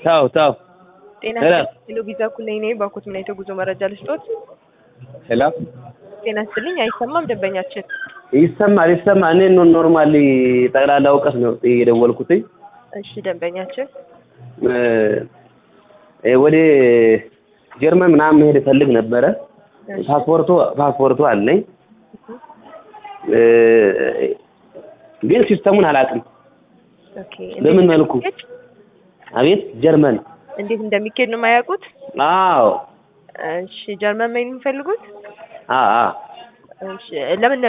ተው ተው ጤና ሄሎ። ሄሎ ቪዛ ኩለኝ ነኝ። ባኮት ምን አይነት ጉዞ መረጃ ልስጦት? ሄሎ ጤና ይስጥልኝ። አይሰማም ደንበኛችን። ይሰማል ይሰማል። እኔ ኖ- ኖርማሊ ጠቅላላ እውቀት ነው የደወልኩትኝ እሺ ደንበኛችን እ እ ወደ ጀርመን ምናምን መሄድ እፈልግ ነበረ። እሺ፣ ፓስፖርቱ ፓስፖርቱ አለኝ እ ግን ሲስተሙን አላውቅም። ኦኬ። በምን እንዴት መልኩ? እንደሚኬድ- አቤት ጀርመን? እንዴት እንደሚኬድ ነው የማያውቁት? አዎ እሺ ጀርመን መሄድ የሚፈልጉት? አ አ እሺ ለምን